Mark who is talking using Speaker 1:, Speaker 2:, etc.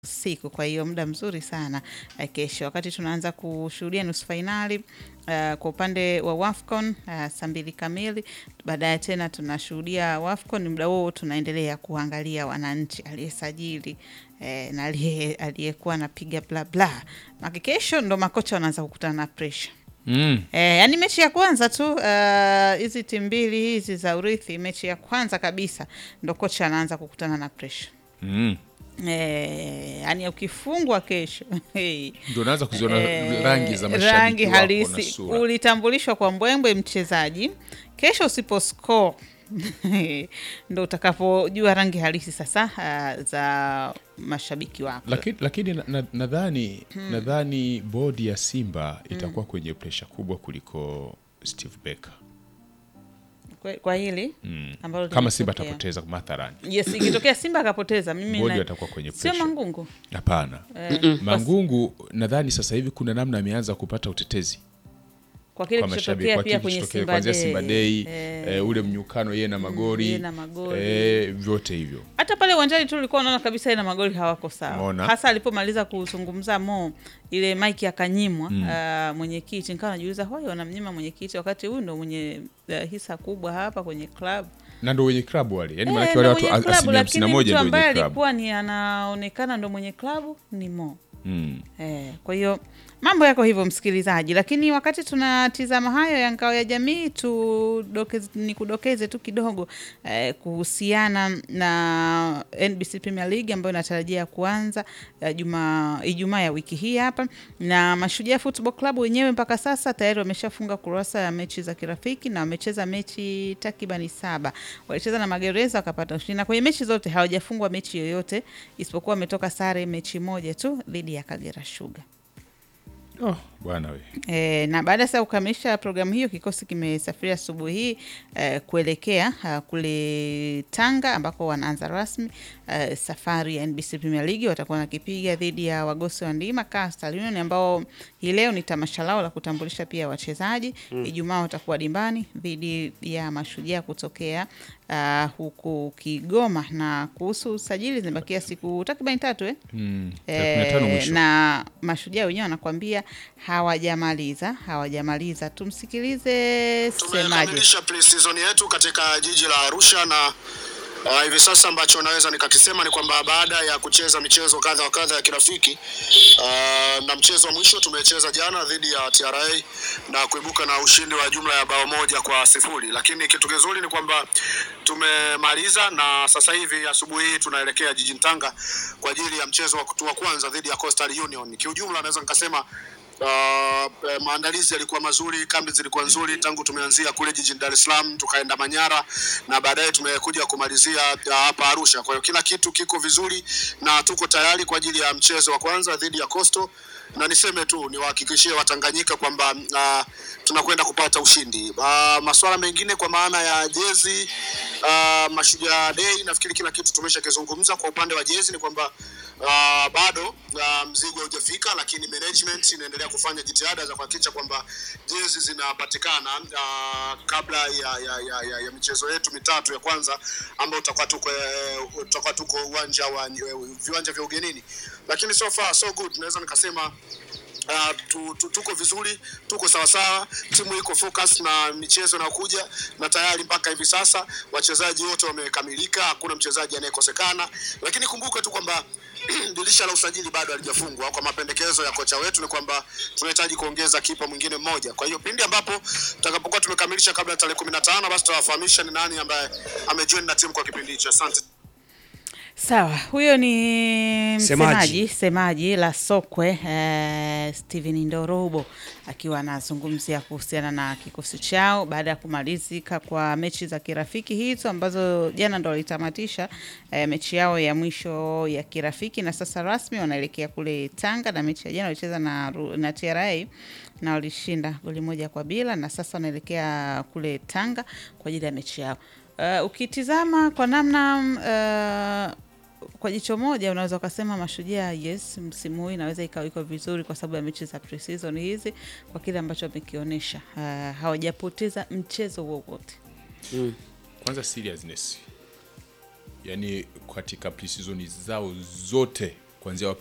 Speaker 1: siku. Kwa hiyo muda mzuri sana uh, kesho wakati tunaanza kushuhudia nusu fainali uh, kwa upande wa WAFCON uh, saa mbili kamili. Baadaye tena tunashuhudia WAFCON. Muda huo tunaendelea kuangalia wananchi aliyesajili eh, na aliye- aliyekuwa anapiga bla bla. Maki kesho ndo makocha wanaanza kukutana na pressure.
Speaker 2: Mm.
Speaker 1: Eh, yani mechi ya kwanza tu uh, hizi timu mbili hizi za urithi, mechi ya kwanza kabisa ndo kocha anaanza kukutana na pressure.
Speaker 2: Mm.
Speaker 1: Eh, yani ukifungwa kesho hey.
Speaker 2: Ndio unaanza kuziona
Speaker 1: Eh,
Speaker 2: rangi za mashabiki
Speaker 1: rangi
Speaker 2: wako na
Speaker 1: halisi.
Speaker 2: sura.
Speaker 1: Ulitambulishwa kwa mbwembwe mchezaji, kesho usipo score ndo utakapojua rangi halisi sasa uh, za mashabiki wako.
Speaker 2: Lakini, lakini na- na- nadhani nadhani bodi ya Simba itakuwa kwenye presha kubwa kuliko Steve Barker
Speaker 1: Kwa, kwa hili
Speaker 2: mm.
Speaker 1: ambalo
Speaker 2: kama Simba
Speaker 1: limetokea.
Speaker 2: atapoteza mathalani,
Speaker 1: Yes, ikitokea Simba akapoteza, mimi
Speaker 2: bodi
Speaker 1: na-
Speaker 2: atakuwa kwenye
Speaker 1: sio
Speaker 2: presha.
Speaker 1: Mangungu
Speaker 2: Hapana,
Speaker 1: eh, kwa,
Speaker 2: Mangungu nadhani sasa hivi kuna namna ameanza kupata utetezi
Speaker 1: kwa kile
Speaker 2: kwa mashabiki
Speaker 1: kilichotokea
Speaker 2: kwa
Speaker 1: pia
Speaker 2: kile
Speaker 1: kwenye
Speaker 2: kilichotokea
Speaker 1: Simba
Speaker 2: kuanzia Simba
Speaker 1: Day
Speaker 2: Day
Speaker 1: eh,
Speaker 2: eh, ule mnyukano yeye na magori
Speaker 1: yeye na magori.
Speaker 2: eh, vyote hivyo
Speaker 1: hata pale uwanjani tu ulikuwa unaona kabisa yeye na magoli hawako sawa,
Speaker 2: Umeona?
Speaker 1: hasa alipomaliza kuzungumza Mo, ile maiki akanyimwa uh, mwenyekiti. Nikawa najiuliza hoi, wanamnyima mwenyekiti wakati huyu ndo mwenye uh, hisa kubwa hapa kwenye club
Speaker 2: na ndo wenye klabu wale yani
Speaker 1: Eh,
Speaker 2: maanake
Speaker 1: ndo
Speaker 2: wale watu
Speaker 1: mwenye
Speaker 2: as-
Speaker 1: klabu,
Speaker 2: asilimia hamsini na
Speaker 1: lakini
Speaker 2: moja
Speaker 1: mtu
Speaker 2: ndo
Speaker 1: ambaye
Speaker 2: wenye klabu
Speaker 1: alikuwa ni anaonekana ndo mwenye klabu ni Mo.
Speaker 2: mm.
Speaker 1: Eh, kwa hiyo mambo yako hivyo msikilizaji, lakini wakati tunatizama hayo ya ngao ya jamii tudokeze, ni kudokeze tu kidogo eh, kuhusiana na NBC Premier League ambayo inatarajia kuanza eh, juma Ijumaa ya wiki hii hapa, na Mashujaa Football Club wenyewe mpaka sasa tayari wameshafunga kurasa ya mechi za kirafiki na wamecheza mechi takribani saba. Walicheza na Magereza wakapata ushindi, na kwenye mechi zote hawajafungwa mechi yoyote isipokuwa wametoka sare mechi moja tu dhidi ya Kagera Sugar.
Speaker 2: oh, bwana we
Speaker 1: E, na baada sasa ya kukamilisha programu hiyo, kikosi kimesafiri asubuhi hii e, kuelekea a, kule Tanga ambako wanaanza rasmi e, safari ya NBC Premier League. Watakuwa nakipiga dhidi ya wagosi wa ndima Coastal Union ambao hii leo ni tamasha lao la kutambulisha pia wachezaji. Ijumaa watakuwa dimbani dhidi ya Mashujaa kutokea uh, huku Kigoma. Na kuhusu usajili, zimebakia siku takriban tatu eh?
Speaker 2: mm. tarehe kumi na tano
Speaker 1: Eh,
Speaker 2: mwisho
Speaker 1: na mashujaa wenyewe wanakwambia hawajamaliza hawajamaliza. Tumsikilize semaje.
Speaker 3: Tumekamilisha pre-season yetu katika jiji la Arusha na uh, hivi sasa ambacho naweza nikakisema ni kwamba baada ya kucheza michezo kadha wa kadha ya kirafiki uh, na mchezo wa mwisho tumecheza jana dhidi ya TRA na kuibuka na ushindi wa jumla ya bao moja kwa sifuri, lakini kitu kizuri ni kwamba tumemaliza na sasa hivi asubuhi hii tunaelekea jijini Tanga kwa ajili ya mchezo wa kutua kwanza dhidi ya Coastal Union. Kiujumla naweza nikasema Uh, eh, maandalizi yalikuwa mazuri, kambi zilikuwa nzuri tangu tumeanzia kule jijini Dar es Salaam tukaenda Manyara na baadaye tumekuja kumalizia uh, hapa Arusha. Kwa hiyo kila kitu kiko vizuri na tuko tayari kwa ajili ya mchezo wa kwanza dhidi ya Coastal, na niseme tu niwahakikishie Watanganyika kwamba uh, tunakwenda kupata ushindi. Uh, masuala mengine kwa maana ya jezi uh, Mashujaa Day, nafikiri kila kitu tumeshakizungumza. Kwa upande wa jezi ni kwamba Uh, bado uh, mzigo haujafika, lakini management inaendelea kufanya jitihada za kuhakikisha kwamba jezi zinapatikana uh, kabla ya, ya, ya, ya, ya michezo yetu mitatu ya kwanza ambayo tutakuwa tuko eh, tutakuwa tuko uwanja wa eh, viwanja vya ugenini, lakini so far so good, naweza nikasema Uh, tu, tu, tuko vizuri, tuko sawasawa, timu iko focus na michezo inayokuja, na tayari mpaka hivi sasa wachezaji wote wamekamilika, hakuna mchezaji anayekosekana. Lakini kumbuka tu kwamba dirisha la usajili bado halijafungwa. Kwa mapendekezo ya kocha wetu ni kwamba tunahitaji kuongeza kipa mwingine mmoja. Kwa hiyo pindi ambapo tutakapokuwa tumekamilisha kabla ya tarehe kumi na tano basi tutawafahamisha ni nani ambaye amejoin na timu kwa kipindi hicho. Asante.
Speaker 1: Sawa, huyo ni
Speaker 4: Semaji.
Speaker 1: msemaji semaji la Sokwe eh, Steven Ndorobo akiwa anazungumzia kuhusiana na kikosi chao baada ya kumalizika kwa mechi za kirafiki hizo ambazo jana ndo walitamatisha eh, mechi yao ya mwisho ya kirafiki, na sasa rasmi wanaelekea kule Tanga, na mechi ya jana walicheza na, Ru- na TRA na walishinda goli moja kwa bila, na sasa wanaelekea kule Tanga kwa ajili ya mechi yao. Uh, ukitizama kwa namna uh, kwa jicho moja unaweza ukasema Mashujaa yes, msimu huu inaweza ikawa iko vizuri kwa sababu ya mechi za pre-season hizi, kwa kile ambacho wamekionyesha. Uh, hawajapoteza mchezo wowote.
Speaker 2: kwanza seriousness yani katika pre-season zao zote kuanzia